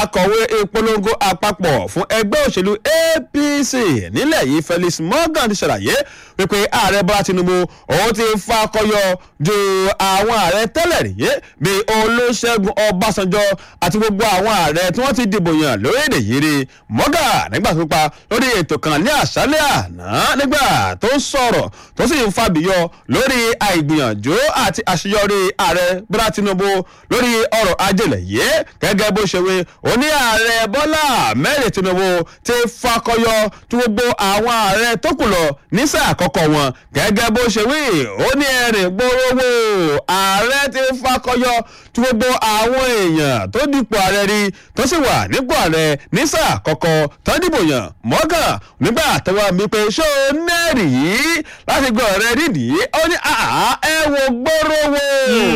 akọ̀wé ìpolongo àpapọ̀ fún ẹgbẹ́ òṣèlú apc nílẹ̀ yìí felix morgan ti ṣàlàyé wípé ààrẹ bọ́lá tinubu òun ti fakọyọ ju àwọn ààrẹ tẹ́lẹ̀ rí bíi olóṣègùn ọbásanjọ́ àti gbogbo àwọn ààrẹ tí wọ́n ti dìbò yàn lórílẹ̀ yìí rí morgan nígbà tó pa lórí ètò kan ní àṣálẹ̀ àná nígbà tó ń sọ̀rọ̀ tó sì ń fàbíyọ lórí àìgbìyànjú àti àṣeyọrí ààrẹ bọ́lá tinubu lórí ọrọ̀ ajẹ́lẹ̀ yìí gẹ́gẹ́ bó ṣe wí ó ní ààrẹ bọ́lá mẹ́rin tinubu ti fakọyọ tí gbogbo àwọn ààrẹ tó kù lọ ní sáà àkọ́kọ́ wọn gẹ́gẹ́ bó ṣe wí ó ní ẹ̀rìn gbòòrò ààrẹ ti fakọyọ tí gbogbo àwọn èèyàn tó dipò ààrẹ rí tó sì wà nípò ààrẹ ní sáà àkọ́kọ́ tó dìbò yàn mọ́gàn nígbà tó wà mí pé ṣó nẹ́ẹ̀rì yìí láti gbọ́ ọ̀rẹ́ nídìí ó ní ẹ wo gbòòrò wò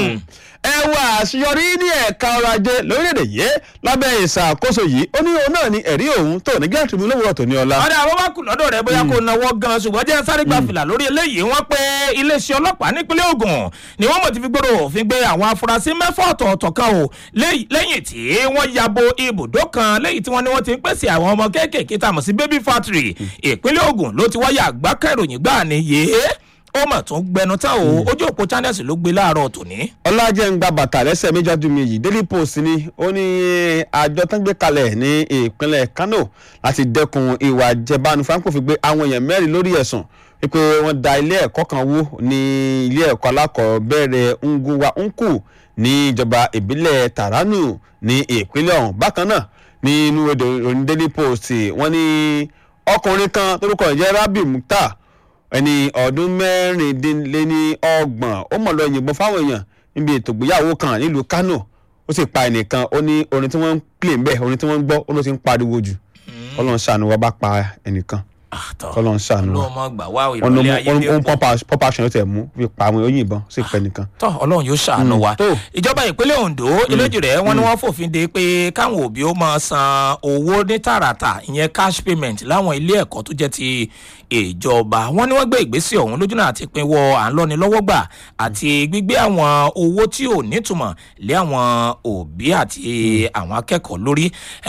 ẹ wá àṣeyọrí ní ẹ̀ka ọrọ̀ ajé lórílẹ̀‐èdè yìí lábẹ́ ìṣàkóso yìí ó ní òun náà ní ẹ̀rí òun tó ní gíláàsì mi lówùrọ̀ tó ní ọlá. ọ̀dà àwọn bá kù lọ́dọ̀ rẹ̀ bóyá kò náwó gan ṣùgbọ́n jẹ́ sáré gba fìlà lórí eléyìí wọ́n pé iléeṣẹ́ ọlọ́pàá nípínlẹ̀ ogun ni wọ́n mọ̀ ti fi gbòòrò òfin gbé àwọn afurasí mẹ́fà ọ̀tọ̀ọ̀tọ̀ kan o lẹ́yìn tí wọ́n yabo ibùdó kan lẹ́yìn tí wọ́n ní wọ́n ti ń pèsè àwọn ọmọ kéékèèké tá a mọ̀ sí baby factory ìpínlẹ̀ ogun ló ti wáyà àgbákẹ́ròyìn gbáà ni yéé ó mà tún gbẹnu tán o ojú òpó channels ló gbé láàárọ̀ tòní. ọlájẹ́ ń gba bàtà lẹ́sẹ̀ méjì ọdún mi yìí daily post ni ó ní àjọ tó ń gbé kalẹ̀ ní ìpínlẹ̀ kano láti dẹ́kun ìwà jẹbánu franco fi gbé àwọn èèyàn mẹ́rin lórí ẹ̀sùn wípé wọ́n da ilé ẹ̀kọ́ kan wó ní ilé ẹ̀kọ́ alákọ̀ọ́bẹ̀rẹ̀ nguwa nku ní ìjọba ìbílẹ̀ taranu ní ìpínlẹ̀ ọ̀hún bákan náà ní inú èdè òní daily post wọ́n ní ọkùnrin kan torúkọ ìjẹ́ rabi mukhtar ẹni ọdún mẹ́rìndínlẹ́ni ọgbọ̀n ó mọ̀ lọ yìnbọn fáwọn èèyàn níbi ètò ìgbéyàwó kan nílùú kano ó sì pa ẹnìkan ó ní orin tí wọ́n ń pè ń bẹ̀ orin tí wọ́n ń gbọ́ ó ló ti ń pariwo jù ọlọ́run ṣàánú wa bá pa ẹnìkan ọlọ́run ṣàánú wa ọlọ́run gbà wá ìrọ̀lẹ́ ayé bí ó ń pọ́pá aṣọ ló tẹ̀ mú fi pa àwọn òyìnbọn sì pẹ́ nìkan. tọ́ ọlọ́run yóò ṣàánú wa ìjọba ìpínlẹ̀ ondo eléjì rẹ̀ wọ́n ní wọ́n fòfin de pé káwọn òbí ó máa san owó ní tààràtà ìyẹn cash payment láwọn ilé ẹ̀kọ́ tó jẹ́ ti ìjọba wọ́n ní wọ́n gbé ìgbésẹ̀ ọ̀hún lójúnà àti pinwọ́ à ń lọ́ni lọ́wọ́ gbà àti gbígbé àwọn owó tí ò nítumọ̀ lé àwọn òbí àti àwọn akẹ́kọ̀ọ́ lórí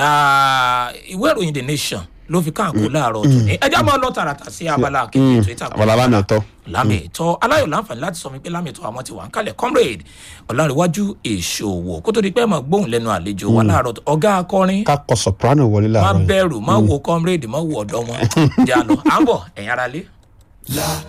ìwé ìròyìn the nation ló fi káàkó láàárọ̀ tòní ẹjọ́ máa lọ tààràtà sí abala kejì ètò ìtàkùn abala lámì ọ̀tọ̀. lámì ẹ̀tọ́ aláyọ̀ láǹfààní láti sọ mi pé lámì ẹ̀tọ́ àwọn ti wà ń kalẹ̀ comrade ọ̀làríwájú ìṣòwò kó tó di pé ẹ̀ máa gbóhùn lẹ́nu àlejò wa láàárọ̀ ọ̀gá akọrin ká kọ soprano wọlé má láàárọ̀ yìí. bẹ̀rù má wo comrade má wo ọ̀dọ́ wọn jà lọ à ń bọ̀ ẹ̀yin ara lé.